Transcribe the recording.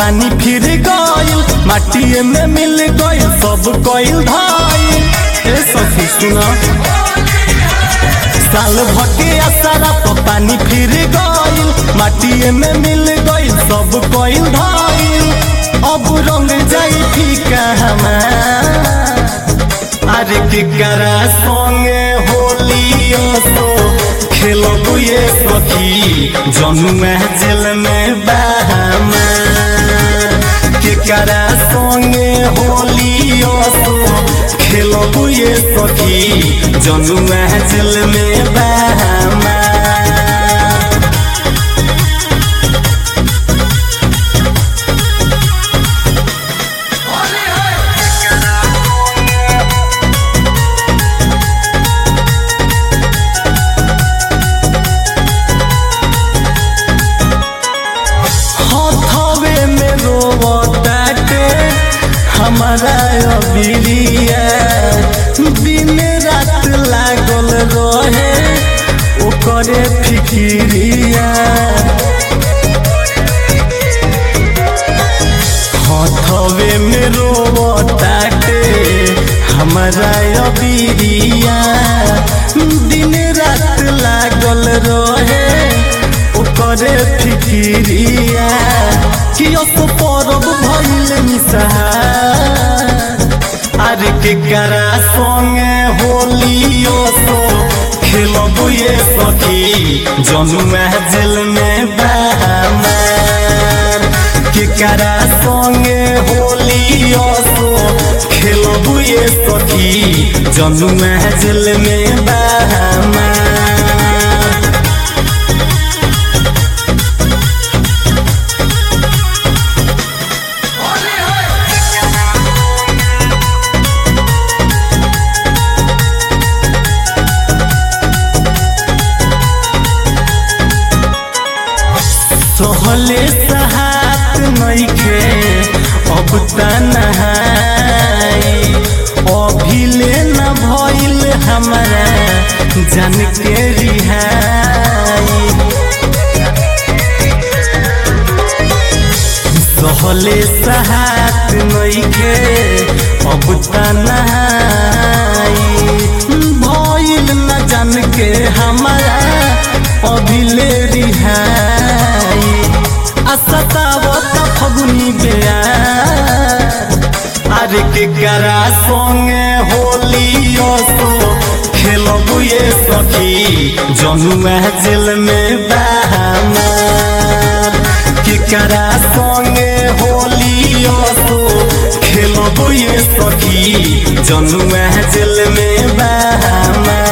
पानी फिर गइल माटिए में मिल गइल सब कइल धाइल ए सखी सुना साल भके असरा तो पानी फिर गइल माटिए में मिल गइल सब कइल धाइल अब रंग जाई फीका हमार अरे केकरा संगे होलियो सो खेलब ये सखी जनुआ जेल में बाहमा केकरा संगे होलियो सो खेलब ये सखी जनुआ जेल में बाहमा हथवे में रोवताटे हमारा अबिरिया दिन रात लागल रहे ओकरे फिकिरिया हथवे में रोवताटे हमारा अबिरिया दिन रात लागल रहे ओकरे फिकिरिया कि अस परब भइल निसहार अरे केकरा संगे होलियो सो खेलब ये सखी जनुआ जेल में बहमार केकरा संगे होलियो सो खेलब ये सखी जनुआ जेल में बहमार सोहले सहात नइखे अब त नहाई अभिले न भइल हमरा जान के रिहाई सोहले सहात नइखे अब त नहाई भइल न जान के हमरा अभिले रिहाई असतावत फगुनी बेया अरे केकरा संगे होलियो सो खेलब ये सखी जनुआ जेल में बहमार केकरा संगे होलियो सो खेलब ये सखी जनुआ जेल में बहमार